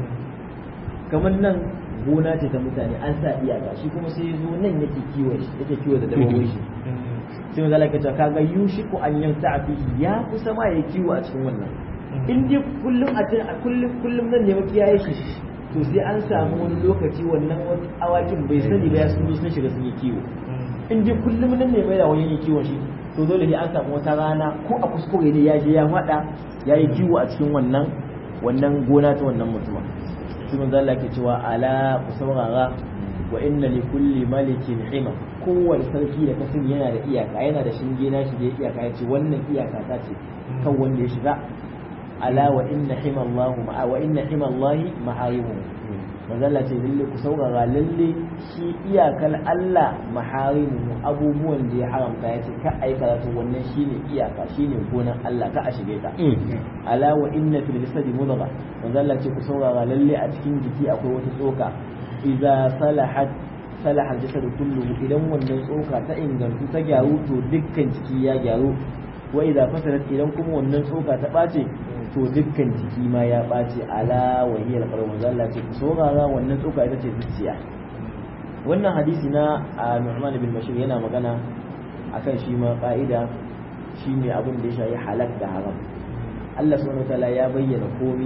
kamar nan gona ce ta mutane an sa iyaka shi kuma sai zo nan yake kiwo shi yake kiwo da dabbobin shi sai manzo Allah ya ce kaga yushiku an yanta fi ya kusa ma ya kiwo a cikin wannan in dai kullum a kullum kullum nan ne makiyaye shi to sai an samu wani lokaci wannan awakin bai sani ba ya sun yi sun shiga sun yi kiwo in dai kullum nan ne mai da wani kiwon shi to dole ne an samu wata rana ko a kuskure ne ya je ya faɗa ya yi kiwo a cikin wannan wannan gona ta wannan mutumin shi manzo Allah ke cewa ala ku saurara wa inna li kulli malikin hima kowane sarki da kasan yana da iyaka yana da shinge na shi da iyaka ya ce wannan iyaka ta ce kan wanda ya shiga ala wa inna hima Allah ma wa inna hima Allah maharimu manzo Allah ce lalle ku saurara lalle shi iyakar Allah maharimu abubuwan da ya haramta ya ce ka ai karatu wannan shine iyaka shine gonan Allah ka a shige ta ala wa inna fil jasadi mudgha manzo Allah ce ku saurara lalle a cikin jiki akwai wata tsoka idza salahat salaha al-jasad kulluhu idan wannan tsoka ta ingantu ta gyaru to dukkan jiki ya gyaru wa idza fasadat idan kuma wannan tsoka ta bace to dukkan jiki ma ya ɓace ala wahiyar ƙarfin zalla ce ku saurara wannan tsoka ita ce zuciya wannan hadisi na a Nu'man bin Bashir yana magana akan shi ma ƙa'ida shi ne abin da ya shayi halak da haram Allah subhanahu wataala ya bayyana komi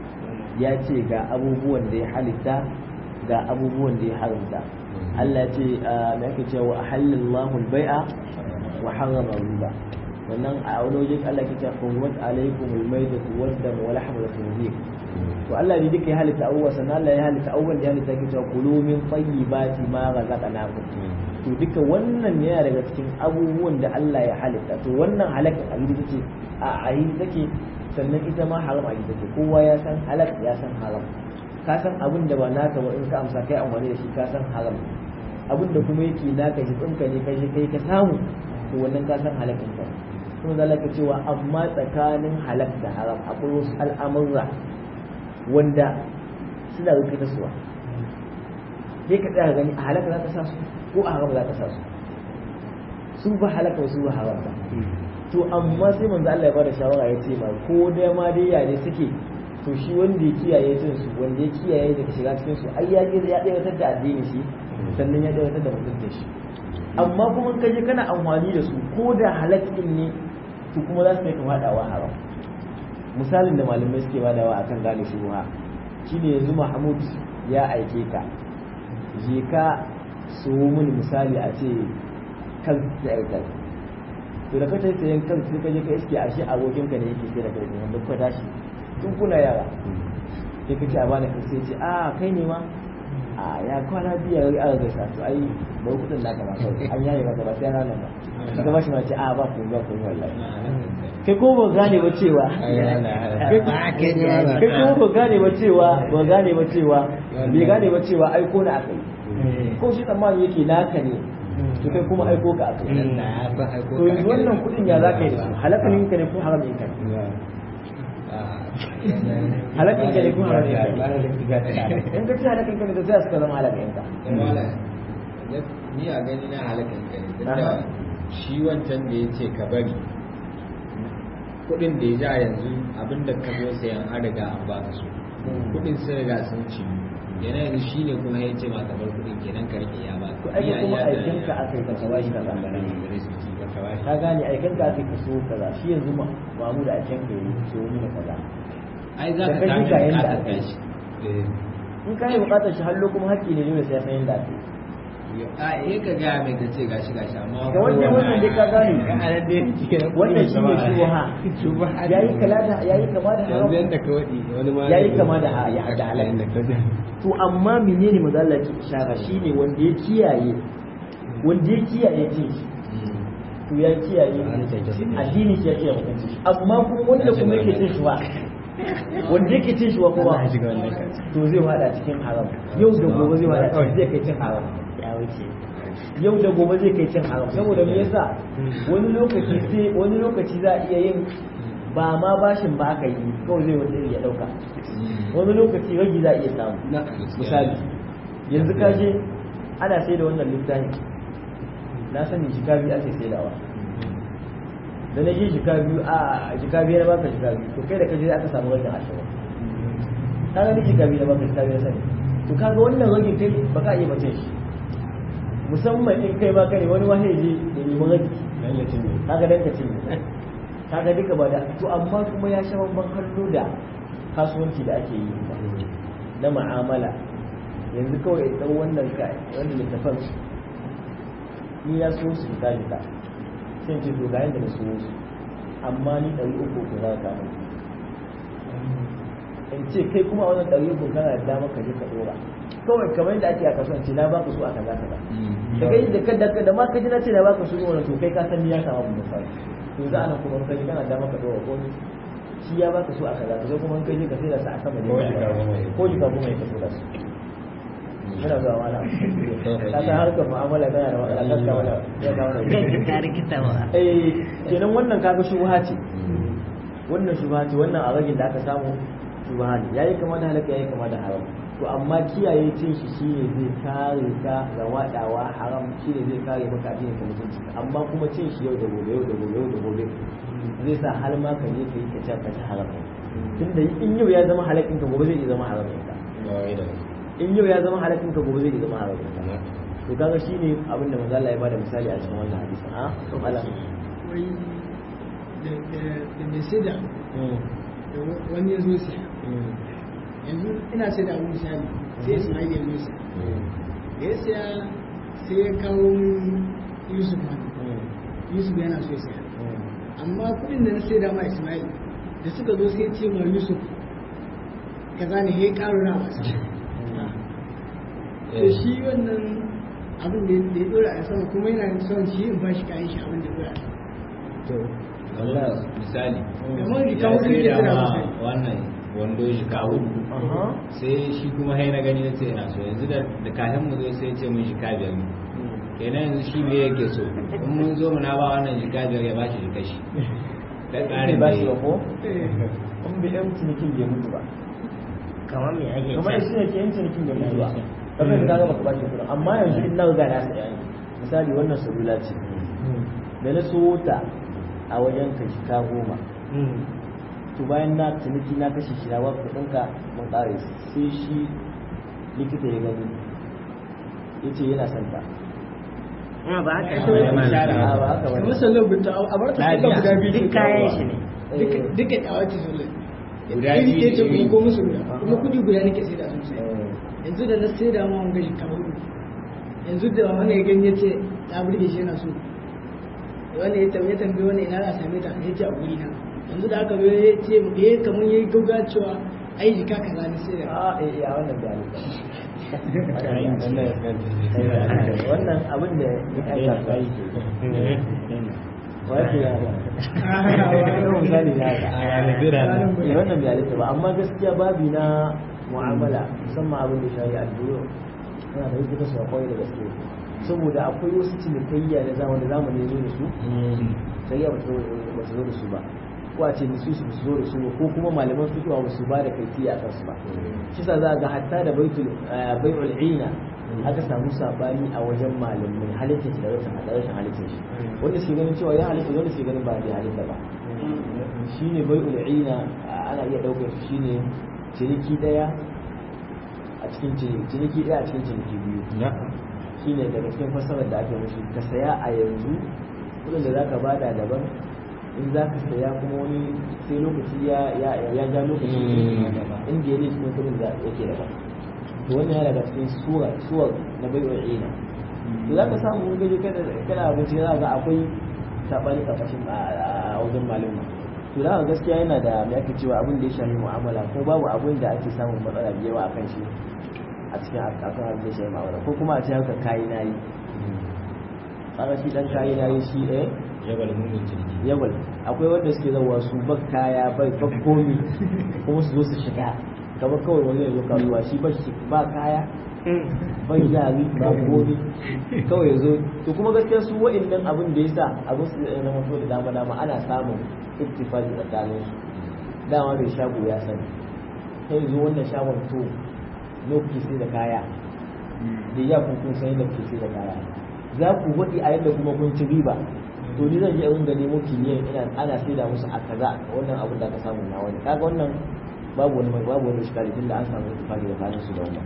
ya ce ga abubuwan da ya halitta ga abubuwan da ya haramta Allah ya ce me ake cewa ahallallahu al-bai'a wa harrama riba wannan a wani wajen Allah ke ta hukumar alaikum almaidatu waddam wa lahmul khinzir to Allah ne duka ya halitta abubuwa sannan Allah ya halitta abubuwan da ya halitta ke ta kulu min tayyibati ma razaqnakum to duka wannan yana daga cikin abubuwan da Allah ya halitta to wannan halaka a yi take a ayi take sannan ita ma haram a yi take kowa ya san halak ya san haram ka san abin da ba naka ba in ka amsa kai amfani da shi ka san haram abin da kuma yake naka shi tsinka ne kai shi kai ka samu to wannan ka san halakin ka kuma zalaka cewa amma tsakanin halak da haram akwai wasu al'amurra wanda suna rufe ta suwa sai ka tsaya gani a halaka za ka sa su ko a haram za ka sa su su ba halaka su ba haram ba to amma sai manzo Allah ya bada shawara ya ce ma ko da ma dai ya ne suke to shi wanda ya kiyaye cin su wanda ya kiyaye daga shiga cikin su ai ya je ya daiwatar da addini shi sannan ya daiwatar da mutuncin shi amma kuma ka je kana amfani da su ko da halakin ne to kuma za su kai ka fadawa haram misalin da malamai suke badawa akan gane shubuha shine yanzu Mahmud ya aike ka je ka so mini misali a ce kan tsayar to da ka tafi sayan kan sai ka je ka iske ashe abokin ka ne yake sai da kai ne wanda kuka tashi tun kuna yara sai ka ce a bani kan sai ce a kai ne ma a ya kwana biyar ya ga gaisa to ai ba kudin da ka ba kawai an yaye maka ba sai ranar ba sai ka bashi ma ce a ba ku ba ku wallahi kai ko ba gane ba cewa kai ko ba gane ba cewa ba gane ba cewa bai gane ba cewa aiko na akai ko shi tsammani yake naka ne to kai kuma aiko ka akai to yanzu wannan kudin ya za ka yi da su halakalin ka ne ko haramin ka ne halakin ka ne ko haramin ka ne in ka ci halakin ka ne to sai suka zama halakin ka ni a gani na halakin ka ne tunda shi wancan da ya ce ka bari kudin da ya ja yanzu abinda ka zo sayan an riga an baka su kudin sun riga sun ci yana yanzu shi ne kuma ya ce ma ka bar kudin kenan ka rike ya ba to ai kuma aikin ka akai ka kawai ka ka gane aikin ka akai ka so kaza shi yanzu ma mamu da aikin ka yi so ni da kaza ai za Da ka kai kame ga yanda bukatar aka yi. kashi in ka yi bukatar shi hallo kuma haƙƙi ne dole sai ya san yadda ake a eh ka gaya mai ka ce gashi gashi amma ga wannan wannan dai ka gane wannan shi ne shubuha yayi kala da yayi kama da haram yayi kama da ha- ya da halal to amma menene manzo Allah ke ishara shine wanda ya kiyaye wanda ya kiyaye ce to ya kiyaye addini shi ya kiyaye mutunci shi amma kuma wanda kuma yake cin shi ba wanda yake cin shi wa kuma to zai fada cikin haram yau da gobe zai fada cikin zai kai cin haram ya wuce yau da gobe zai kai cin haram saboda me yasa wani lokaci sai wani lokaci za a iya yin ba ma bashin ba aka yi kawai zai wanda ya dauka wani lokaci ragi za a iya samu misali yanzu ka je ana sai da wannan littafin na sani jika biyu ake saidawa da na je jika biyu a jika biyu na baka jika biyu to kai da ka je aka samu ragin ashirin ka ga ni jika biyu na baka jika biyu na sani to kaga wannan ragin kai ba ka iya mace shi musamman in kai ba ka ne wani wahayi je da neman ragi kaga dan ka ce kaga duka ba da to amma kuma ya sha babban kallo da kasuwanci da ake yi na ma'amala yanzu kawai in ɗau wannan ka wannan littafan ni na so su fita fita sai ce to ga yadda na so su amma ni ɗari uku ko za ka mun in ce kai kuma a wannan ɗari uku kana da dama ka je ka ɗora kawai kamar yadda ake a kasuwanci na baka su a kaza kaza da kai da kada da ma ka ji na ce na baka su wannan to kai ka san ni ya kama mun misali to za a nan kuma kai kana da dama ka ɗora ko ni shi ya baka su a kaza kaza kuma kai je ka sai da su a sama ne ko jika goma ya kaso da su muna zuwa mana ka san harkar mu'amala tana da matsala gaskiya wala ya ga wannan kai ka rikita wa eh kenan wannan kaga shubha ce wannan shubha ce wannan a ragin da aka samu shubha ne yayi kama da halaka yayi kama da haram to amma kiyaye cin shi shine zai kare ka ga wadawa haram shine zai kare maka addinin ka mutunci amma kuma cin shi yau da gobe yau da gobe yau da gobe zai sa har ma ka je ka yi ka ci ka ci haram tunda in yau ya zama halakin ka gobe zai iya zama haram ka in yau ya zama halakin ka gobe zai iya zama haram ka to kaga shine abin da manzo Allah ya bada misali a cikin wannan hadisin a to malam wai da da mai sai da da wani ya zo siya yanzu ina sai da abu misali sai Ismail ya zo siya da ya siya sai ya kawo min Yusuf ma Yusuf yana so ya siya amma kuɗin da na sai da ma Ismail da suka zo sai ce ma Yusuf kaza ne ya ƙaro na wasa da shi wannan abin da ya dora a sama kuma yana son shi in ba shi kayan shi abin da ya dora a sama kamar misali kamar jika ya hudu sai ke da dora ma masa wannan wando jika hudu aha sai shi kuma hai na gani na ce ina so yanzu da da kafin mu zo sai ce mun jika biyar ne kenan yanzu shi me yake so in mun zo mu na ba wannan jika biyar ya bashi jika shi kai ne ƙarin ba da shi ya ba ko Eh, in bi ɗan cinikin bai mutu ba kamar me ake kuma shi ne ke yin cinikin bai mutu ba kamar da kaga baka ba shi kuɗin amma yanzu in na riga na saya ne misali wannan salula ce da na so ta a wajen ka shika goma to bayan na ciniki na kashe shi na waka kuɗinka mun ƙare sai shi likita ya gani ya ce yana son ta kuma ba haka Ai, kawai ne ka share. a ba haka kamar bane sallar binta a bar ta sallar guda biyu duk kayan shi ne duka duka da wace sallar Guda iri biyu ɗaya ce ne. kuma ko musu guda kuma kudi guda nake sai da sun sai Eh, yanzu da na sai da ma wanga shi kamar hudu yanzu da wani ya gani ya ce ta burge shi yana so wani ya tambaye tambaye wani ina za a same ta ya ce a guri na yanzu da aka zo ya ce ya yi kamar ya yi gauga cewa ai jika kaza ne sai da a eh eh, a wannan da wannan abin da ya aika sai wa yake ya ba wannan misali ne haka eh wannan bai halitta ba amma gaskiya babi na mu'amala musamman abin da shayi addu'o yana da yake su akwai da gaske saboda akwai wasu cinikayya na zamani da zamani ya zo da su sai ya ba su zo da su ba ko a ce nisu su zo da su ba ko kuma malaman fiqh ba su ba da kaifiya a kansu ba shi sa za ga hatta da baitul bai'ul ina aka samu sabani a wajen malamai halittar shi da rashin rashin halittar shi wanda suke ganin cewa ya halitta wanda suke ganin ba bai halitta ba shine bai'ul ina ana iya daukar shi shine ciniki daya a cikin ciniki ciniki daya a cikin ciniki biyu shine daga cikin fassarar da ake mushi ka saya a yanzu kudin da zaka bada daban in za ka saya kuma wani sai lokaci ya ya ya ja lokaci in da yake cikin kudin da yake daban to wannan yana daga cikin sura suwar na bai'ul ina to za ka samu wani gaje kana kana abinci za ga akwai sabani karkashin a wajen malama to da gaskiya yana da me ake cewa abin da ya shafi mu'amala ko babu abin da ake samun matsala da yawa akan shi a cikin akan abin da ya shafi mu'amala ko kuma a ce haka kayi nayi kaga shi dan kayi nayi shi eh jabal mugun jirgi yawal akwai wanda suke zauwa su bak kaya bai bak komi kuma su zo su shiga kamar kawai wani ya zo kasuwa shi ba shi ba kaya bai jari ba komi kawai ya zo to kuma gaskiya su wa'annan abin da ya sa abin su zai zama so da dama dama ana samun ittifaqi tsakanin su dama mai shago ya sani sai zo wannan shagon to lokaci sai da kaya da ya kun kun san yadda kuke sai da kaya za ku waɗi a yadda kuma kun ci riba to ni zan je in ga nemo kimiyyar ina ana saida musu a kaza wannan abin da ka samu na wani kaga wannan babu wani babu wani shikari tunda an samu ittifaqi tsakanin su da wannan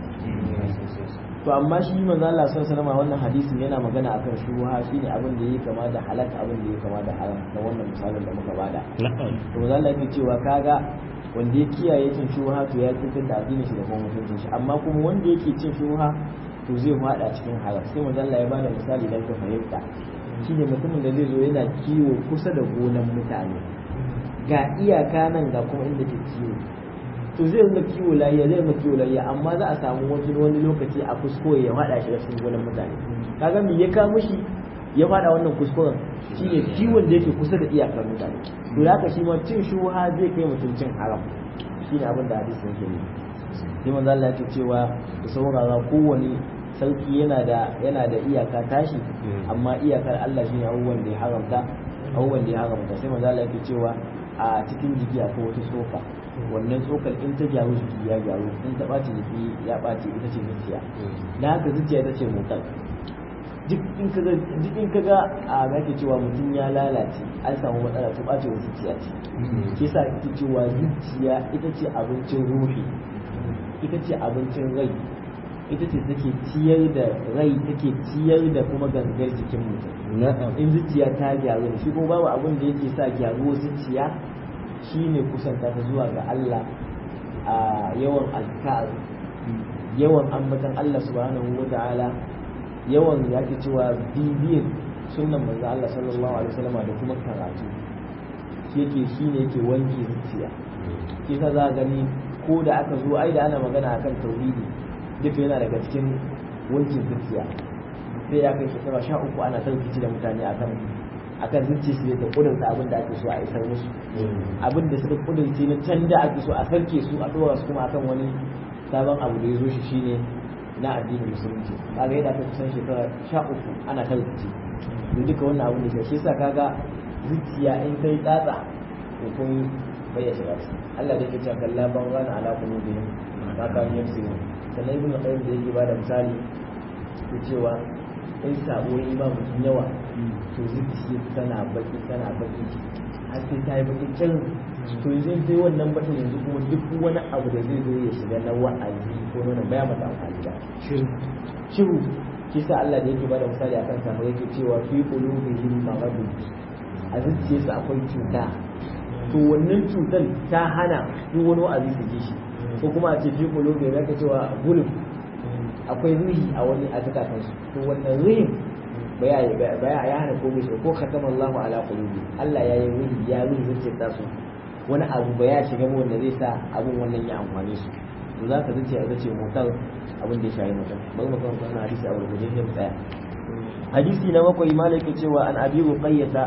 to amma shi manzo Allah sallallahu alaihi wannan hadisin yana magana akan shubuha shine abin da yake kama da halal abin da yake kama da haram da wannan misalin da muka bada to manzo Allah yake cewa kaga wanda ya kiyaye cin shubuha to ya tsintsin da addinin shi da kuma mutuncin shi amma kuma wanda yake cin shubuha to zai fada cikin haram sai manzo Allah ya bada misali dan ka fahimta shine mutumin da zai zo yana kiwo kusa da gonan mutane ga iyaka nan ga kuma inda ke kiwo to zai rinka kiwo lafiya zai rinka kiwo lafiya amma za a samu wani wani lokaci a kuskure ya fada shi cikin gonan mutane kaga me ya ka mushi ya fada wannan kuskuren shine kiwon da yake kusa da iyakar mutane to haka shi ma cin shuha zai kai mutum cin haram shine abin da hadisi yake ne sai manzo Allah ya cewa da saurara kowane sauki yana da yana da iyaka tashi amma iyakar Allah shine abubuwan da ya haramta abubuwan da ya haramta sai manzo Allah yake cewa a cikin jiki akwai wata tsoka wannan tsokar in ta gyaru jiki ya gyaru in ta ɓaci jiki ya ɓaci ita ce zuciya na haka zuciya ita ce motar duk in ka ga duk in ka ga a ake cewa mutum ya lalace an samu matsala to ɓacewar zuciya ce shi yasa ake cewa zuciya ita ce abincin ruhi ita ce abincin rai ita ce take ciyar da rai take ciyar da kuma gangar jikin mutum in zuciya ta gyaru shi kuma babu abin da yake sa gyaruwar zuciya shine kusanta ta zuwa ga Allah a yawan azkar yawan ambatan Allah subhanahu wa ta'ala yawan yake cewa bibiyar sunnan manzo Allah sallallahu alaihi wasallam da kuma karatu shi yake shine yake wanke zuciya shi yasa za gani ko da aka zo ai da ana magana akan tauhidi duka yana daga cikin wankin zuciya sai ya kai shekara sha uku ana tarkici da mutane akan akan zuciya su da kudurta abin da ake so a isar musu abin da suka kudurce na can da ake so a sarke su a dora su kuma akan wani sabon abu da ya zo shi shine na addinin musulunci kaga yadda aka kusan shekara sha uku ana tarkici to duka wannan abin da shi yasa kaga zuciya in kai tsatsa to kun bayyana shiga ciki Allah da yake cewa kalla ban rana ala qulubihim ma kanu yaksubun sannan ibn qayyim da yake bada misali ko cewa in sabo ya ba mutum yawa to zuciya tana baki tana baki har sai ta yi baki can to yanzu sai wannan bakin yanzu kuma duk wani abu da zai zo ya shiga na wa'azi ko nuna baya mata amfani da shiru kisa Allah da yake bada misali akan samu yake cewa fi qulubihim maradun a zuciyarsa akwai cuta to wannan cutar ta hana duk wani wa'azi su ji shi ko kuma a ce fi qulubihim zaka cewa gulub akwai ruhi a wani a zakatansu to wannan ruhin baya baya ya hana komai shi ko katama Allahu ala qulubi Allah ya yi ruhi ya ruhi zuciyar ta su wani abu ba ya shiga wanda zai sa abun wannan ya amfane su to za ka zuciya ita ce motar abin da ya shayi mutum bari mu kan wannan hadisi a gurguje sai mu tsaya hadisi na bakwai malaka cewa an abi ruqayyata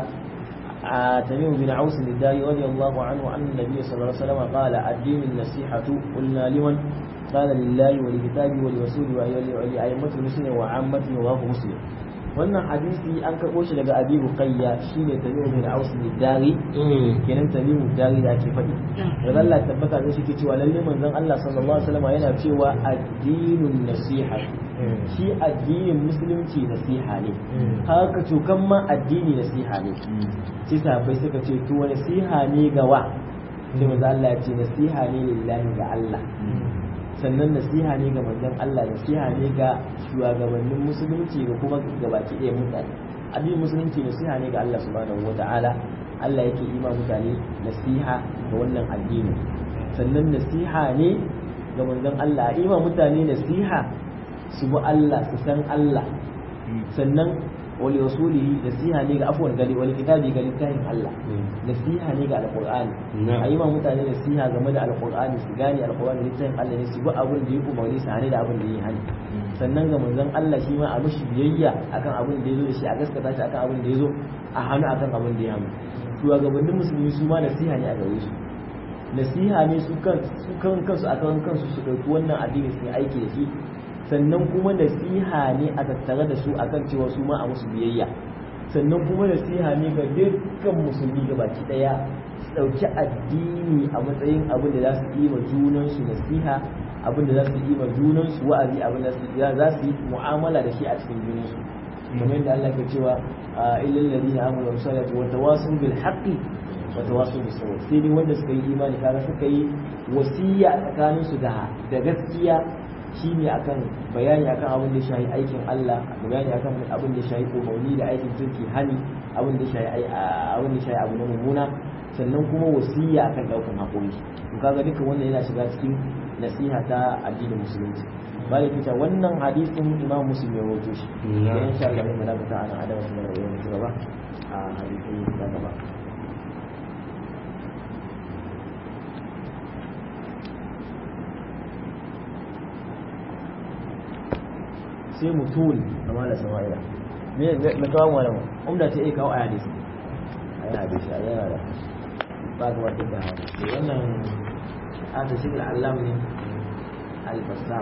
تميم بن عوس الداري رضي الله عنه أن النبي صلى الله عليه وسلم قال الدين النصيحة قلنا لمن قال لله ولكتابه ولرسوله ولأئمة المسلمين وعامة رواه مسلم wannan hadisi an karɓo shi daga abi ruqayya shine tamimu bin aus dari kenan tamimu dari da ake faɗi da Allah tabbata da shi ke cewa lalle manzon Allah sallallahu alaihi wasallam yana cewa addinun nasiha shi addinin musulunci nasiha ne haka cokan ma addini nasiha ne sai sahabbai suka ce to nasiha ne ga wa sai manzon Allah ya ce nasiha ne lillahi ga Allah sannan nasiha ne ga manzon Allah nasiha ne ga shugabannin musulunci da kuma gabaki ɗaya mutane abin musulunci nasiha ne ga Allah subhanahu wata'ala Allah yake yi ma mutane nasiha ga wannan addini sannan nasiha ne ga manzon Allah yi ma mutane nasiha su bi Allah su san Allah sannan wali rasulihi nasiha ne ga afwan gari wali kitabi ga littafin Allah nasiha ne ga alqur'ani a yi ma mutane nasiha game da alqur'ani su gane alqur'ani littafin Allah ne su bi abin da ya umarni su hane da abin da ya hani sannan ga manzon Allah shi ma a mishi biyayya akan abin da ya zo da shi a gaskata shi akan abin da ya zo a hannu akan abin da ya hannu shugabannin musulmi su ma nasiha ne a gare su nasiha ne su kan su kan kansu akan kansu su ɗauki wannan addini su yi aiki da shi sannan kuma nasiha ne a tattare da su akan cewa su ma a musu biyayya sannan kuma nasiha ne ga dukkan musulmi baki daya su ɗauki addini a matsayin abin da za su yi ma junansu nasiha abin da za su yi ma junansu wa'azi abin da za su yi mu'amala da shi a cikin junansu kamar yadda Allah ke cewa illal ladina amanu wa salatu wa tawasaw bil haqqi wa tawasaw bis sabr sai dai wanda suka yi imani kaga suka yi wasiya tsakaninsu da da gaskiya shine akan bayani akan abin da shahi aikin Allah bayani akan abin da shahi umarni da aikin kirki hani abin da shahi abin da shahi abu na mummuna sannan kuma wasiya akan daukan hakuri to kaga duka wannan yana shiga cikin nasiha ta addinin musulunci bari kita wannan hadisin Imam Muslim ya rawaito shi dan insha Allah mun da ta ana adawa da yawan shi gaba a hadisi da gaba sai mutul na mala sama'ila me me kawo malamu umda ta iya kawo a hadisi a yana hadisi a yana da ba ga wata da hawa wannan an ta shi da Allah ne al-bassam